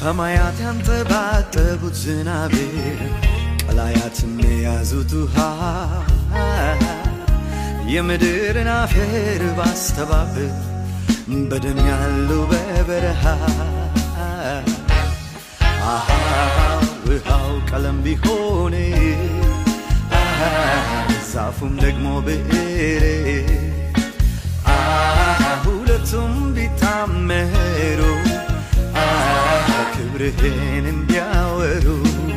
ሰማያት ያንጠባጠቡት ዝናብ ቀላያትም የያዙት ውሃ የምድርን አፈር ባስተባብር በደም ያለው በበረሃ አሃ ውሃው ቀለም ቢሆን አሃ ዛፉም ደግሞ ብዕር አሃ ሁለቱም ቢታመሩ አሃ ክብርህን እንዲያወሩ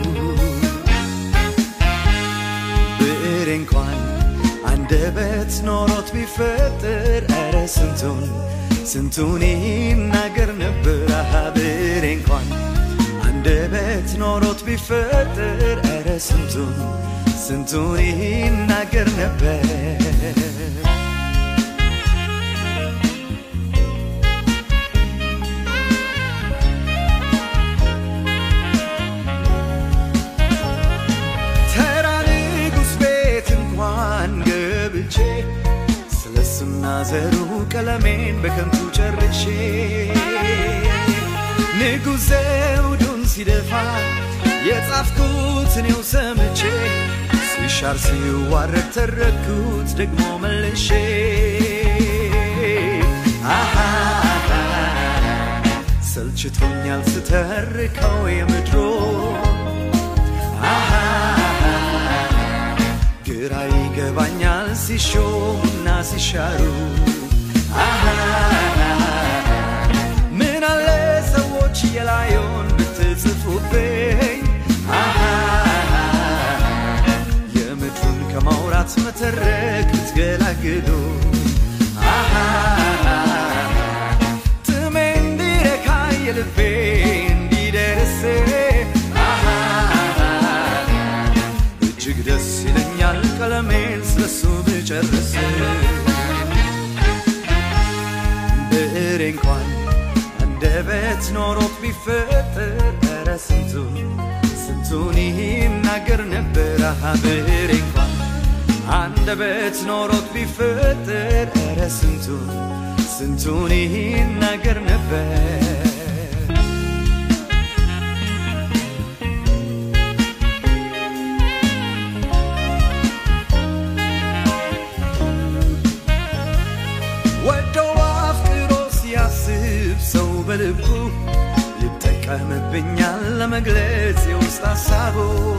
ብዕር እንኳን አንደበት ኖሮት ቢፈጥር ኧረ ስንቱን ስንቱን ይናገር ነበር። አሃ ብዕር እንኳን አንደበት ኖሮት ቢፈጥር ኧረ ስንቱን ስንቱን ይናገር ነበር። ተራ ንጉሥ ቤት እንኳን ገብቼ ስለሱና ዘሩ ቀለሜን በከንቱ ጨርሼ ንጉሥ ዘውዱን ሲደፋ የጻፍኩት እኔው ሰምቼ ሲሻር ሲዋረድ ተረኩት ደግሞ መልሼ አሃ ሰልችቶኛል ስተርከው የምድሮ አሃ ግራ ይገባኛል ሲሾሙና ሲሻሩ አሃ ምን አለ ሰዎች የላዩን ብትጽፉብኝ አሃ የምድሩን ከማውራት መተረክ ብትገላግሉ አሃ ጥሜ እንዲረካ የልቤ እንዲደርስ አሃ እጅግ ደስ ይለኛል ቀለሜን ስለሱ ብጨርስ ብዕር እንኳን አንደበት ኖሮት ቢፈጥር ኧረ ስንቱን ስንቱን ይናገር ነበር። አሃ ብዕር እንኳን አንደበት ኖሮት ቢፈጥር ኧረ ስንቱን ስንቱን ይናገር ነበር። ወዶ አፍቅሮ ሲያስብ ሰው በልቡ ይጠቀምብኛል ለመግለጽ የውስጥ ሀሳቡ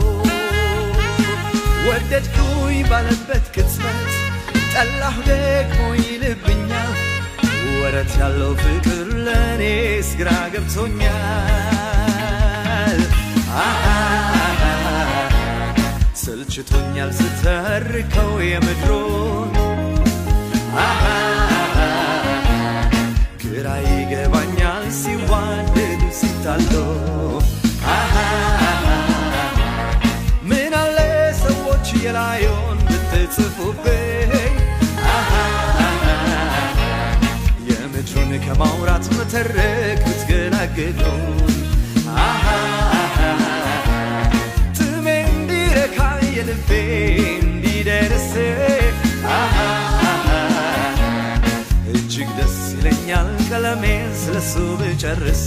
ወደድኩኝ ባለበት ቅጽበት ጠላሁ ደግሞ ይልብኛል ወረት ያለው ፍቅር ለእኔስ ግራ ገብቶኛል አሃ ሰልችቶኛል ስተርከው የምድሩን አሃ ግራ ይገባኛል ሲዋደዱ ሲታሉ አሃ ምን አለ ሰዎች የላዩን ብትጽፉብኝ አሃ የምድሩን ከማውራት መተረክ ብትገላግሉ አሃ ጥሜ እንዲረካ የልቤ እንዲደርስ አሃ እጅግ ደስ ይለኛል ቀለሜን ስለሱ ብጨርስ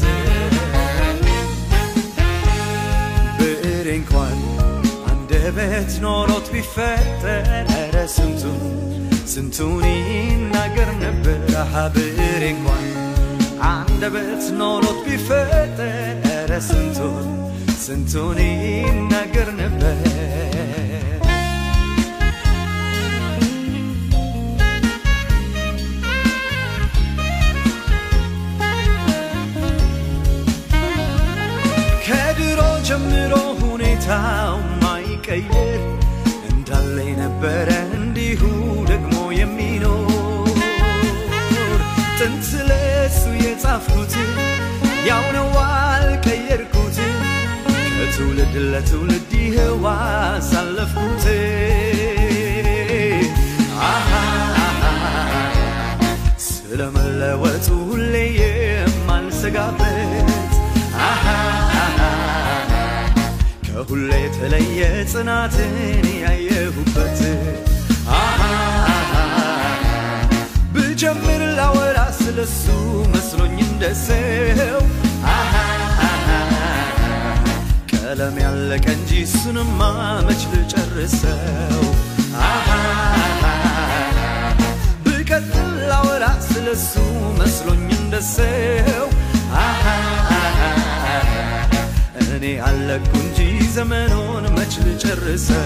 ብዕር እንኳን አንደበት ኖሮት ቢፈጠር ኧረ ስንቱን ስንቱን ይናገር ነበር። አሃ ብዕር እንኳን አንደበት ኖሮት ቢፈጠር ኧረ ስንቱን ስንቱን ይናገር ነበር። ከድሮ ጀምሮ ሁኔታው ማይቀየር እንዳለ የነበረ እንዲሁ ደግሞ የሚኖር ጥንት ለሱ የጻፍኩት ያው ነው አልቀየርኩት ከትውልድ ለትውልድ ይኸው አሳለፍኩት አሃ ስለመለወጡ ሁሌ የማልሰጋበት አሃ ከሁሌ የተለየ ጽናትን ያየሁበት አሃ ብጀምር ላወራ ስለሱ መስሎኝ እንደሰው አሃ ቀለም ያለቀ እንጂ እሱንማ መች ልጨርሰው አሃ ብቀጥል ላወራ ስለሱ መስሎኝ እንደሰው አሃ እኔ አለኩ እንጂ ዘመኑን መች ልጨርሰው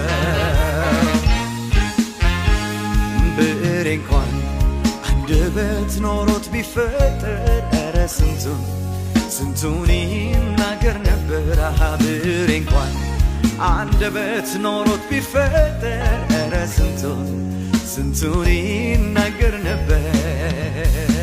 ብዕሬ እንኳን አንደበት ኖሮት ቢፈጠር ኧረ ስንቱን ስንቱን ይናገር ነበር አሃ ብዕሬ እንኳን አንደበት ኖሮት ቢፈጠር ኧረ ስንቱን ስንቱን ይናገር ነበር